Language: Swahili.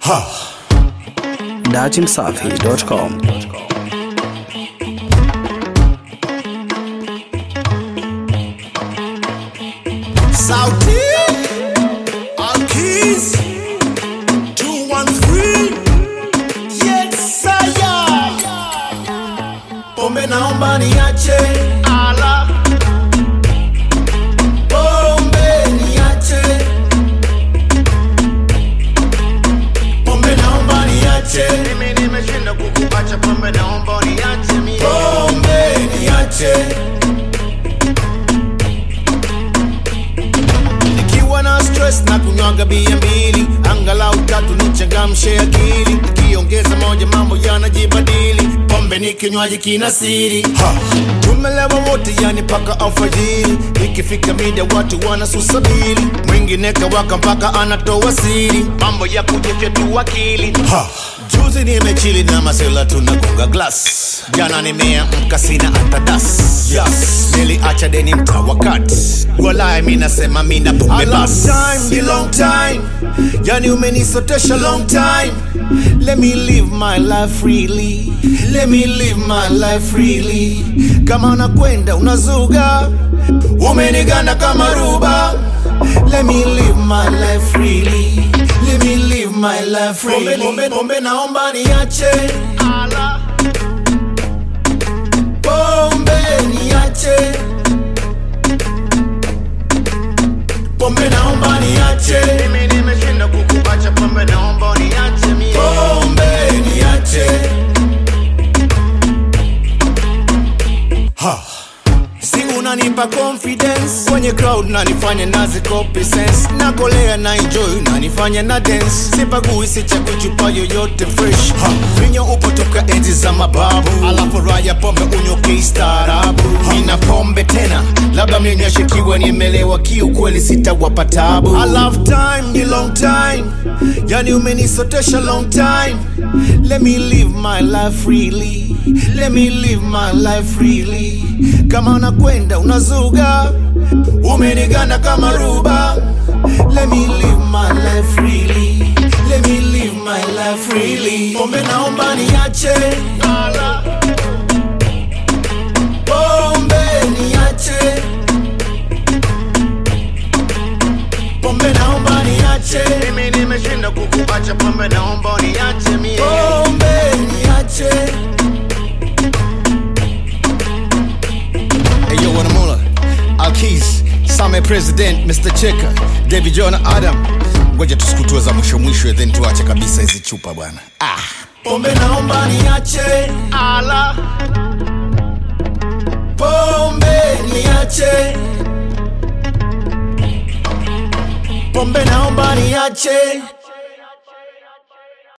datimsafi.com Sauti Alkiz 213 Yes saya Pombe naomba niache Ala Pombe niache Pombe naomba niache Mimi nimeshinda kukuacha pombe, naomba uniache mie. Pombe niache Nikiwa na stress na kunywaga bia mbili Angalau tatu nichangamshe akili Nikiongeza moja mambo yanajibadili Pombe ni kinywaji kina siri ha. Tumelewa wote yani paka alfajiri Ikifika mida watu wanasusabili Mwingine kawaka mpaka anatoa siri Mambo ya kujifyatua akili ha. Juzi nimechili na masela tunagonga glass Jana nimeamka sina hata das yes. Niliacha deni mta wakati Walai mi nasema mi na pombe bas time, long time Yani umenisotesha long time Let me live my life freely Let me live my life freely Kama nakwenda unazuga Umeniganda kama ruba Let me live my life freely Let me live my life freely Pombe, pombe, pombe naomba niache Ala, Pombe niache Pombe naomba niache mimi nimeshinda kukuacha pombe, naomba uniache mie. Pombe niache ha. Si unanipa confidence kwenye crowd nanifanya nazi copy sense nakolea na enjoy nanifanya na dance sipagui sichagui chupa yoyote fresh ha. vinyo upo toka enzi za mababu alafu raya pombe unywe kistaarabu nina pombe tena labda mlinyashikiwa nimelewa kiukweli sitawapa tabu I love time ni long time yani umenisotesha long time let me live my life freely let me live my life freely kama nakwenda unazuga umeniganda kama ruba let me live my life freely let me live my life freely pombe naomba niache Ala, pombe niache pombe naomba niache mimi nimeshinda kukuacha pombe, naomba uniache mie. pombe niache Hey yo, Wanamula, Alkis, Same President, Mr. Cheka, David John Adam. Ngoja tusikutue za mwisho mwisho, then tuache kabisa hizi chupa bwana. Ah. pombe naomba niache Ala, pombe niache pombe naomba niache